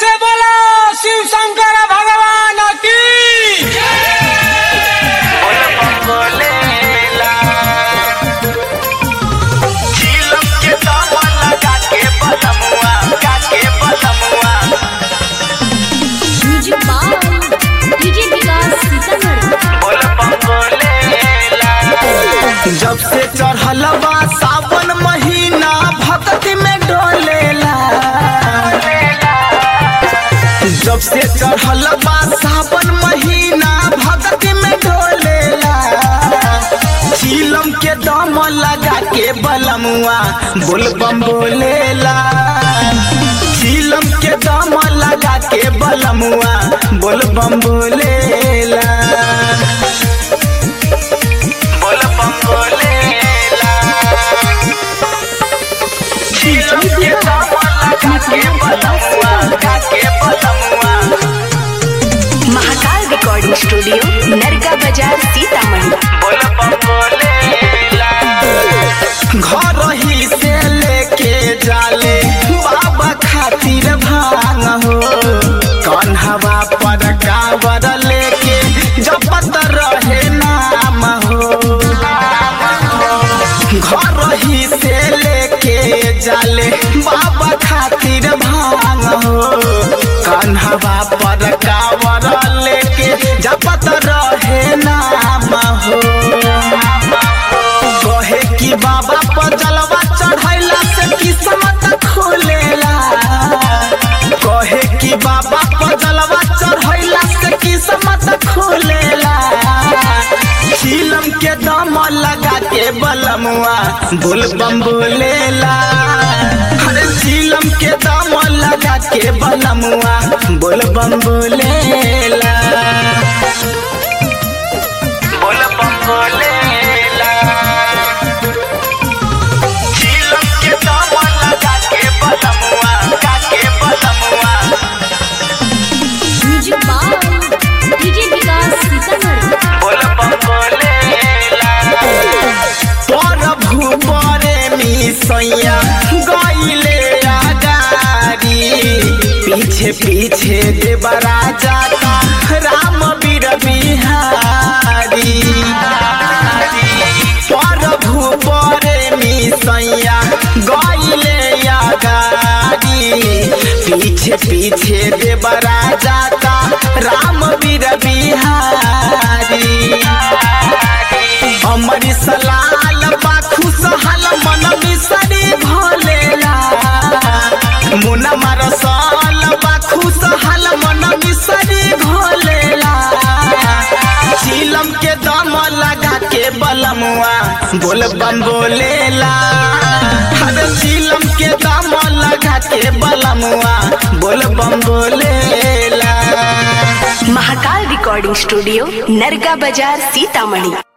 से बोला शिव शंकर भगवान की music by DJ Vikas Sitamarhi जब से चढ़ल बा सावन महीना भक्ति में डोलेला जब से चढ़ल बा सावन महीना भक्ति में डोलेला चीलम के दम लगा के बलमुआ बोलबम बोलेला चीलम के दम लगा के बलमुआ बोलबम बोलेला बोलबम बोलेला चीलम के दम लगा के बलमुआ लगा के बलमुआ महाकाल रिकॉर्डिंग स्टूडियो नरका बाजार सीतामढ़ी घर ही से लेके जाले बाबा खातिर भांग हो कन्हवा पर कावर लेके जपत रहे नाम हो घर ही से लेके जाले बाबा खातिर भांग हो कन्हवा पर कावर लेके जपत रहे नाम हो कहे कि बाबा पर जलवा चढ़ैला से किस्मत खोलेला कहे कि बाबा पर जलवा चढ़ैला से किस्मत खोलेला चीलम के दम लगा के बलमुआ बोलबम बोलेला अरे चीलम के दम लगा के बलमुआ बोलबम बोलेला बोलबम बोलेला चीलम के दम लगा के बलमुआ लगा के बलमुआ music by DJ Vikas Sitamarhi प्रभु बरे मिसैया गईले आगारी पीछे पीछे देवराजा का राम बीर बिहारी प्रभु बरे मिसैया गईले आगारी पीछे पीछे देवराजा का राम बीर बिहारी अमर सलाल बा खुशहाल मन मिसरी भोलेला मुना मरसल बा खुशहाल मन मिसरी भोलेला चीलम के दम लगा के बलमुआ बोल बम बोलेला अरे चीलम के दम लगा के बलमुआ बोल बम बोलेला महाकाल रिकॉर्डिंग स्टूडियो नरका बाजार सीतामढ़ी